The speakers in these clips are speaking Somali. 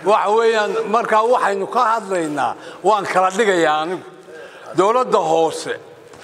waxa weeyaan markaa waxaynu ka hadlaynaa waan kala dhigayaa anigu dowladda hoose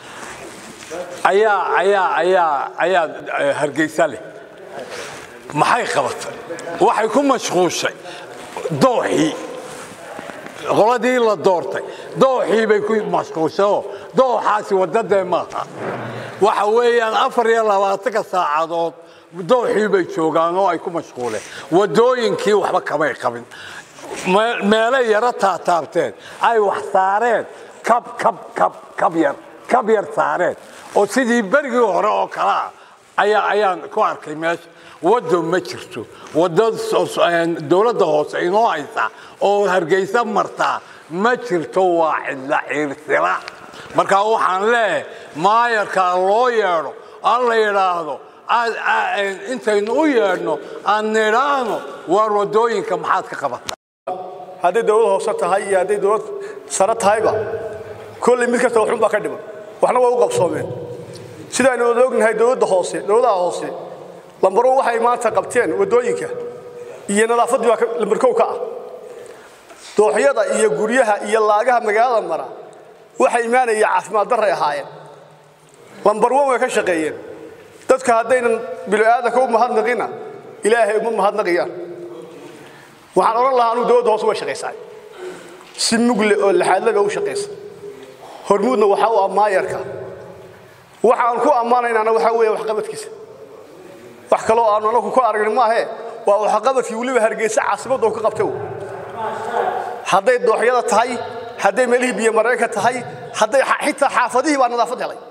ayaa ayaa ayaa ayaa eh, hargeysa leh maxay qabatay waxay ku mashquushay dooxii qoladii la doortay dooxii bay ku mashquushayoo dooxaasi wadadee maaha waxa weeyaan afar iyo labaatanka saacadood dooxii bay joogaan oo ay ku mashquuleen wadooyinkii waxba kamay qabin Me- meelay yaro taataabteen ay wax saareen kab kab kab kab yar kab yar saareen oo sidii berigii hore oo kale ah ayaa ayaan ku arkay meesha waddo ma jirto waddo so- so- een, dowladda hoose inoo haysa oo hargeysa martaa ma jirto waa cidla ciirsila marka waxaan leeyahay maayarkaa loo yeedho aan la yidhaahdo aad- aa- een, intaynu u yeedhno aan nidhaahno waar waddooyinka maxaad ka qabata hadday dowlad hoose tahay iyo hadday dowlad sare tahayba kolley mid kasta waxun baa ka dhiman waxna waa u qabsoomeen sidaaynu wada ognahay dowladda hoose dowladaha hoose lambaro waxay maanta qabteen waddooyinka iyo nadaafaddii baa ka- lambar kow ka ah dooxyada iyo guryaha iyo laagaha magaalada mara waxay imaanaya caafimaad darray ahaayeen lambar wan way ka shaqeeyeen dadka haddaynan bini'aadanka u mahadnaqina ilaahay uma mahadnaqayaan waxaan odhan lahaa anuu dowladda hoose way shaqaysaa si mugle oo laxaadla bay u shaqaysa hormuudna waxaa u ammaayarka waxa aan ku ammaanaynaana waxaa weeye waxqabadkiisa wax kaloo aanu anagu ku aragnin maahe waa waxqabadkii weliba hargeysa caasimadda uu ka qabtay wey. hadday dooxyada tahay hadday meelihii biyo mareenka tahay hadday xa- xitaa xaafadihii baa nadaafad helay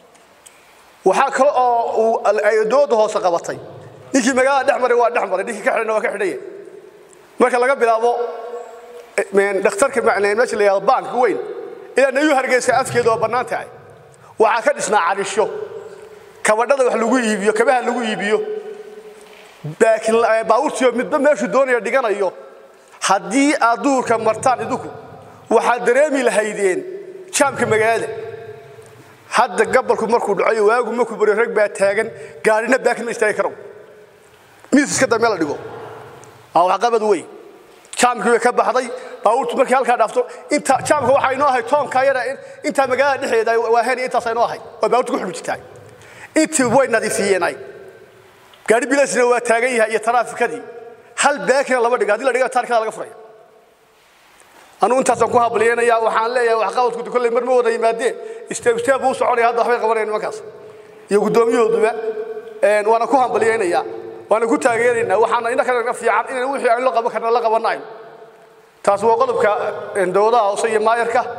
waxaa kale oo uu ay dowladda hoose qabatay ninkii magaalada dhex maray waa dhex maray ninkii ka xidhayna waa ka xidhaya marka laga bilaabo eh, dhakhtarka macnee meesha la yidhahdo baanka weyn ilaa nayu hargeysa afkeeda waa bannaan tahay waxaa ka dhisnaa carisho kabadhada wax lagu iibiyo kabaha lagu iibiyo laakiin eh, baabuurtiyo midba meeshuu doonaya dhiganayo haddii aad duurka martaan idinku waxaad dareemi lahaydeen jaamka magaalada hadda gabalku markuu dhaco waagu markuu baryo rag baa taagan gaarina baakin ma istaagi karo miis iska dambe la dhigo waa waxqabad weyn jaamkii way ka baxday baabuurtu markii halkaa dhaafto inta jaamka waxaa inoo ahay toonka yara in- intaa magaalada dhexdeeda waa heni intaas inoo ahay oo baabuurtu ku xidhu jirtaa intii way nadiifiyeen ay gaari bilasna waa taagan yahay iyo taraafikadii hal baakina lama dhigo haddii la dhiga taarikada laga furaya anugu intaasaan ku habliyeenaya waxaan leeyahay waxqabadku kolley mar ma wada yimaadeen isteeb isteeb buu u soconaya hadda waxbay qabanayaan nimankaas iyo guddoomiyahooduba een, waana ku hambaliyeynayaa waana ku taageeraynaa waxaana ina kale fiican in wixii aynu la qaban karna la qabanayn taas waa qodobka een, dowladaha hoose iyo maayarka